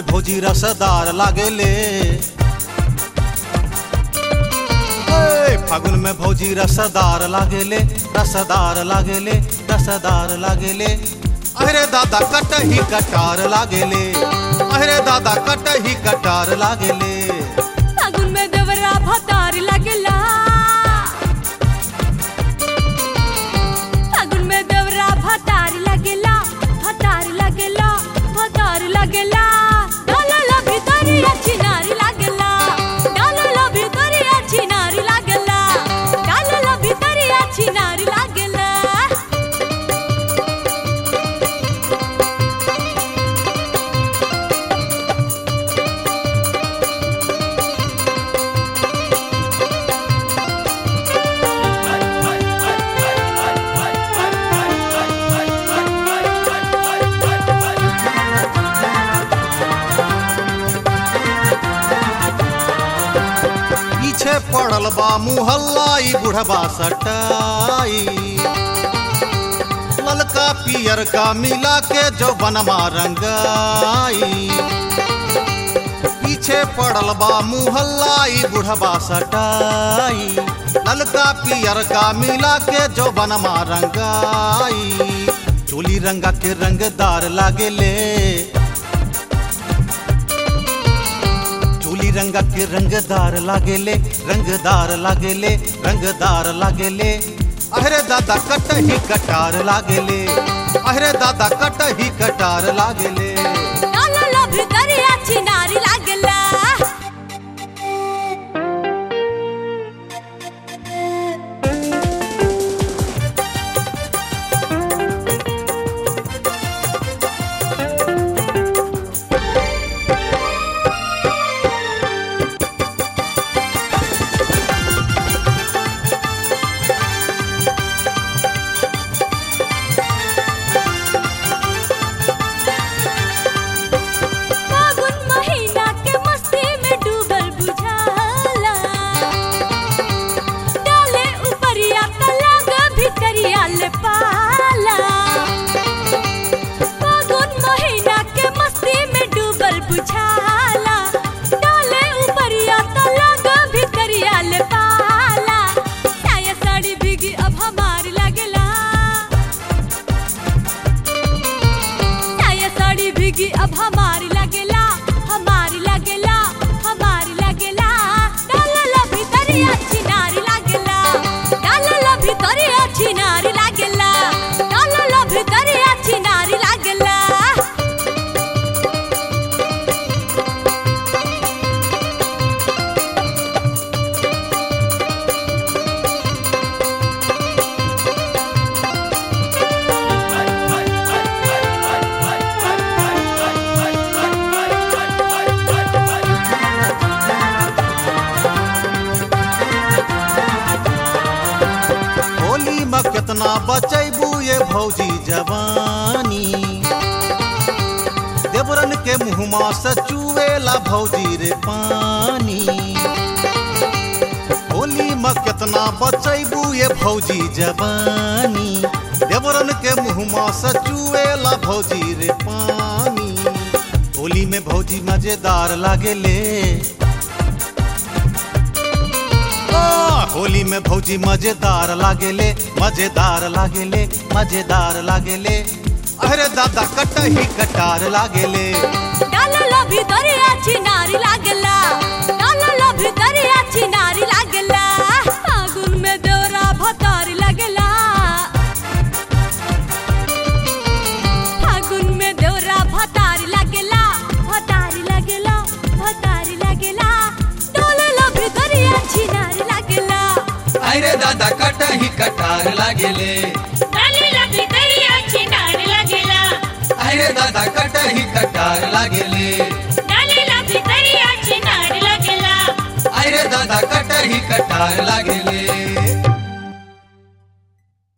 में भौजी रसदार लागेले ए, फागुन में भौजी रसदार लागेले रसदार लागेले रसदार लागेले अरे दादा कटही कटार लागेले अरे दादा कटही कटार लागेले फागुन में देवरा भतार लागेला फागुन में देवरा भतार लागेला भतार लागेला भतार लागेला डालला भितरिया चिनारी लागेला डालला भितरिया चिनारी लागेला डालला भितरिया चिनारी लागेला पीछे पड़ल बा मुहल्ला ई बुढ़बा सटाई ललका पियर का मिला के जो बनवा रंगाई पीछे पड़ल बा मुहल्ला ई बुढ़बा सटाई ललका पियर का मिला के जो बनवा रंगाई चोली रंगा के रंगदार लागेले चोली रंगा के रंगदार लागेले रंगदार लागेले रंगदार लागेले अहरे दादा कटही कटार लागेले अहरे दादा कटही कटार लागेले डालला भितरिया चिनारी लागेला फागुन महीना के मस्ती में डूबल बुझाला डाले उपरिया तलाग भितरिया ले पाला फागुन महीना के मस्ती में डूबल बुझाला डाले उपरिया तलाग भितरिया ले पाला साया साड़ी भीगी अब हमारी लागेला साया साड़ी भीगी अब हमारी लगेला हमारी लगेला हमारी लगेला डालला भितरिया चिनारी लागेला डालला भितरिया चिनारी लागेला डालला भितरिया चिनारी लागेला होली में कितना बचैबू ये भौजी जवानी देवरन के मुहमा से चुएला भौजी रे पानी होली में कितना बचैबू ये भौजी जवानी देवरन के मुहमा से चुएला भौजी रे पानी होली में भौजी मजेदार लागेले आ, होली में भौजी मजेदार लागेले मजेदार लागेले मजेदार लागेले अरे दादा कटही कटार लागेले डालला भितरिया चिनारी लागेला डालला भितरिया चिनारी लागेला फागुन में दौरा भतारी लागेला फागुन में दौरा भतारी लागेला भतारी लागेला भतारी लागेला डालला भितरिया चिनारी लागेला अरे दादा कटही कटार लागेले डालला भितरिया चिनारी लागेला अरे दादा कटही कटार लागेले डालला भितरिया चिनारी लागेला अरे दादा कटही कटार लागेले